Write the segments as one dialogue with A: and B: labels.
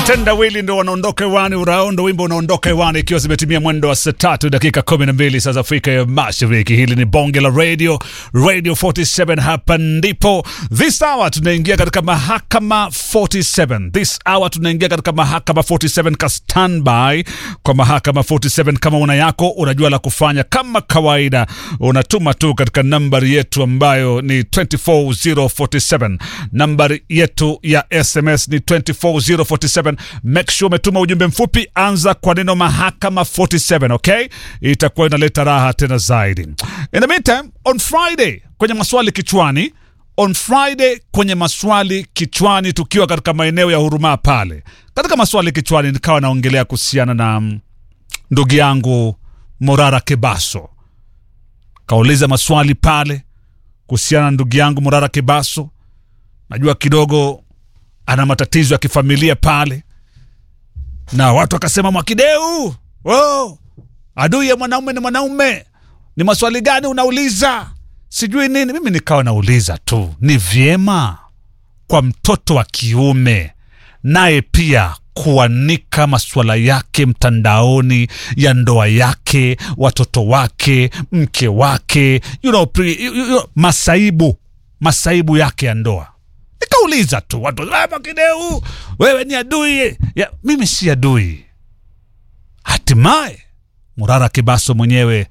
A: Tendawili ndo wanaondoka hewani, urao ndo wimbo unaondoka hewani, ikiwa zimetimia mwendo wa saa tatu dakika kumi na mbili saa za Afrika ya Mashariki. Hili ni bonge la radio, Radio 47. Hapa ndipo this hour tunaingia katika mahakama 47. This hour tunaingia katika mahakama 47, ka standby kwa mahakama 47. Kama una yako unajua la kufanya, kama kawaida unatuma tu katika nambari yetu ambayo ni 24047. Nambari yetu ya SMS ni 24047. Make sure umetuma ujumbe mfupi, anza kwa neno mahakama 47, okay? Itakuwa inaleta raha tena zaidi. In the meantime, on Friday kwenye maswali kichwani on Friday kwenye maswali kichwani, tukiwa katika maeneo ya Huruma pale, katika maswali kichwani nikawa naongelea kuhusiana na mm, ndugu yangu Morara Kebaso. Kauliza maswali pale kuhusiana na ndugu yangu Morara Kebaso. Najua kidogo ana matatizo ya kifamilia pale, na watu wakasema, Mwakideu, oh, adui ya mwanaume ni mwanaume, ni maswali gani unauliza? Sijui nini. Mimi nikawa nauliza tu, ni vyema kwa mtoto wa kiume naye pia kuanika masuala yake mtandaoni ya ndoa yake, watoto wake, mke wake, you know, pre, you, you, masaibu masaibu yake ya ndoa. Nikauliza tu watu, "Ah, Mwakideu, wewe ni adui ya, mimi si adui. Hatimaye Murara Kibaso mwenyewe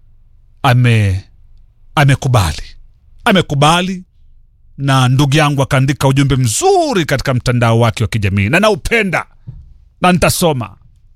A: ame amekubali amekubali na ndugu yangu akaandika ujumbe mzuri katika mtandao wake wa kijamii na naupenda na nitasoma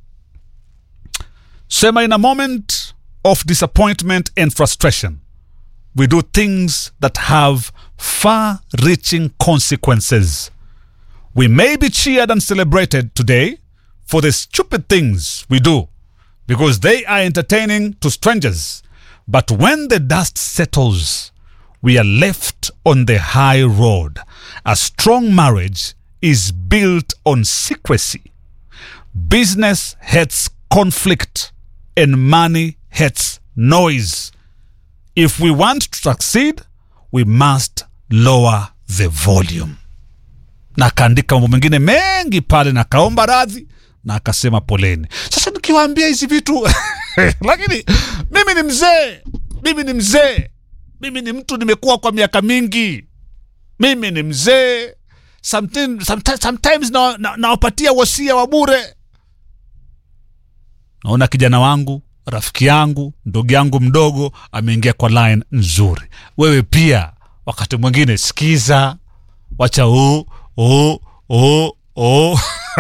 A: sema in a moment of disappointment and frustration we do things that have far reaching consequences we may be cheered and celebrated today for the stupid things we do because they are entertaining to strangers but when the dust settles, we are left on the high road. A strong marriage is built on secrecy. Business hates conflict, and money hates noise. If we want to succeed, we must lower the volume. Na akaandika mambo mengine mengi pale, na akaomba radhi na akasema poleni. Sasa nikiwaambia hizi vitu lakini mimi ni mzee, mimi ni mzee, mimi ni mtu nimekuwa kwa miaka mingi, mimi ni mzee. Sometimes, sometimes, sometimes na, na, nawapatia wasia wa bure. Naona kijana wangu, rafiki yangu, ndugu yangu mdogo ameingia kwa line nzuri. Wewe pia wakati mwingine sikiza, wacha oh, oh, oh, oh.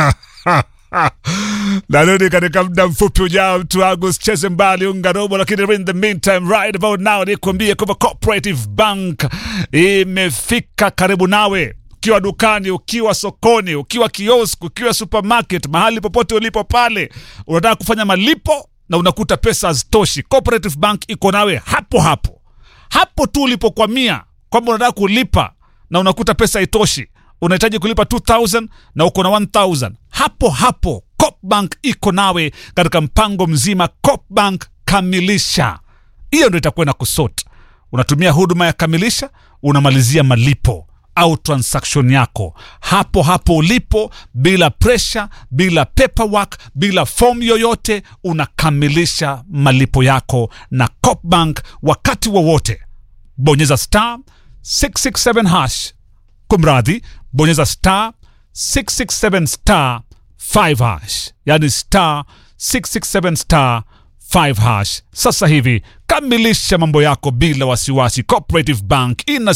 A: narudi katika muda mfupi ujao, mtu wangu, usicheze mbali, unga robo. Lakini in the meantime, right about now, nikuambie kwamba Cooperative Bank imefika karibu nawe, ukiwa dukani, ukiwa sokoni, ukiwa kiosk, ukiwa supermarket, mahali popote ulipo pale, unataka kufanya malipo na unakuta pesa hazitoshi. Cooperative Bank iko nawe hapo hapo hapo tu ulipokwamia, kwamba unataka kulipa na unakuta pesa haitoshi unahitaji kulipa 2000 na uko na 1000 hapo hapo Copbank iko nawe katika mpango mzima Copbank kamilisha hiyo ndo itakuwa na kusort unatumia huduma ya kamilisha unamalizia malipo au transaction yako hapo hapo ulipo bila pressure bila paperwork bila form yoyote unakamilisha malipo yako na Copbank wakati wowote bonyeza star 667 hash kumradhi bonyeza star 667 star 5 hash yani star 667 star 5 hash sasa hivi kamilisha mambo yako bila wasiwasi cooperative bank ina